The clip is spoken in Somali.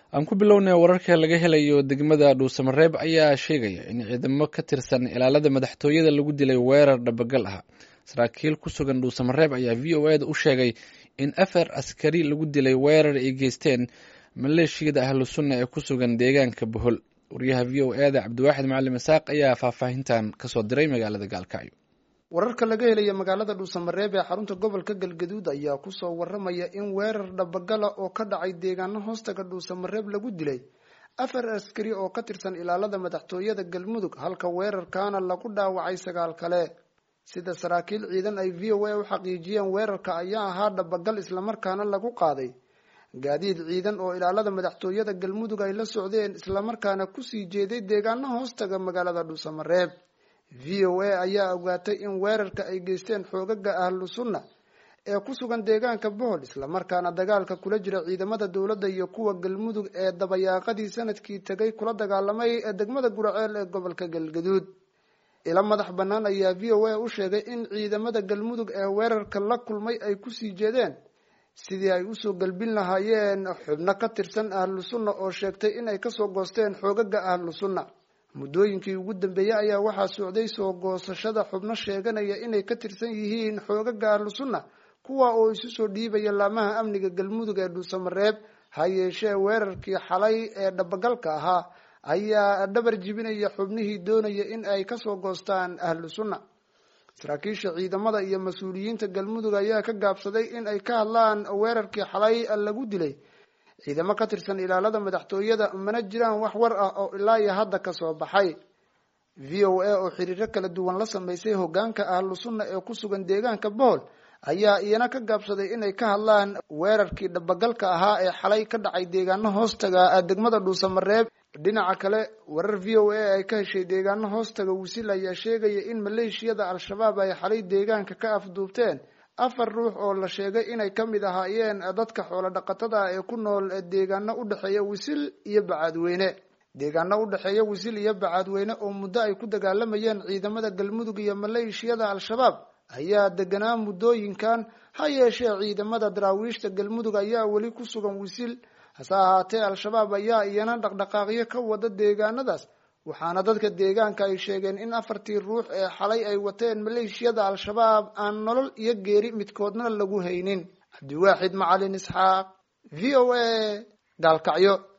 aan ku bilownay wararka laga helayo degmada dhuusamareeb ayaa sheegaya in ciidamo ka tirsan ilaalada madaxtooyada lagu dilay weerar dhabagal ah saraakiil ku sugan dhuusamareeb ayaa v o eda u sheegay in afar askari lagu dilay weerar ay geysteen maleeshiyada ahlu sunna ee ku sugan deegaanka bohol wariyaha v o eda cabdiwaaxid macalin isaaq ayaa faahfaahintan kasoo diray magaalada gaalkacyo wararka laga helaya magaalada dhuusamareeb ee xarunta gobolka galgaduud ayaa kusoo waramaya in weerar dhabagala oo ka dhacay deegaano hoostaga dhuusamareeb lagu dilay afar askari oo ka tirsan ilaalada madaxtooyada galmudug halka weerarkaana lagu dhaawacay sagaal kale sida saraakiil ciidan ay v o a u xaqiijiyeen weerarka ayaa ahaa dhabagal islamarkaana lagu qaaday gaadiid ciidan oo ilaalada madaxtooyada galmudug ay la socdeen islamarkaana kusii jeeday deegaano hoostaga magaalada dhuusamareeb v o a ayaa ogaatay in weerarka ay geysteen xoogaga ahlu sunna ee ku sugan deegaanka bohol islamarkaana dagaalka kula jira ciidamada dowladda iyo kuwa galmudug ee dabayaaqadii sanadkii tegay kula dagaalamay ee degmada guraceel ee gobolka galgaduud ilo madax bannaan ayaa v o a u sheegay in ciidamada galmudug ee weerarka la kulmay ay kusii jeedeen sidii ay usoo galbin lahaayeen xubno ka tirsan ahlu sunna oo sheegtay inay kasoo goosteen xoogaga ahlu sunna muddooyinkii ugu dambeeyey ayaa waxaa socday soo goosashada xubno sheeganaya inay ka tirsan yihiin xoogaga ahlu sunna kuwa oo isu soo dhiibaya laamaha amniga galmudug ee dhuusamareeb ha yeeshee weerarkii xalay ee dhabagalka ahaa ayaa dhabar jibinaya xubnihii doonaya in ay kasoo goostaan ahlu sunna saraakiisha ciidamada iyo mas-uuliyiinta galmudug ayaa ka gaabsaday in ay ka hadlaan weerarkii xalay lagu dilay ciidamo ka tirsan ilaalada madaxtooyada mana jiraan wax war ah oo ilaa iyo hadda kasoo baxay v o a oo xiriiro kala duwan la sameysay hogaanka ahlu sunna ee ku sugan deegaanka bohol ayaa iyana ka gaabsaday inay ka hadlaan weerarkii dhabagalka ahaa ee xalay ka dhacay deegaano hoostaga degmada dhuusamareeb dhinaca kale warar v o a ay ka heshay deegaano hoostaga wisil ayaa sheegaya in maleeshiyada al-shabaab ay xalay deegaanka ka afduubteen afar ruux oo la sheegay inay ka mid ahaayeen dadka xoolo dhaqatada ee ku nool deegaano u dhexeeya wisil iyo bacaadweyne deegaano u dhexeeya wisil iyo bacaadweyne oo muddo ay ku dagaalamayeen ciidamada galmudug iyo maleeshiyada al-shabaab ayaa deganaa muddooyinkan ha yeeshee ciidamada daraawiishta galmudug ayaa weli ku sugan wisil hase ahaatee al-shabaab ayaa iyana dhaqdhaqaaqyo ka wada deegaanadaas waxaana dadka deegaanka ay sheegeen in afartii ruux ee xalay ay wateen maleeshiyada al-shabaab aan nolol iyo geeri midkoodna lagu haynin cabdiwaaxid macalin isxaaq v o a gaalkacyo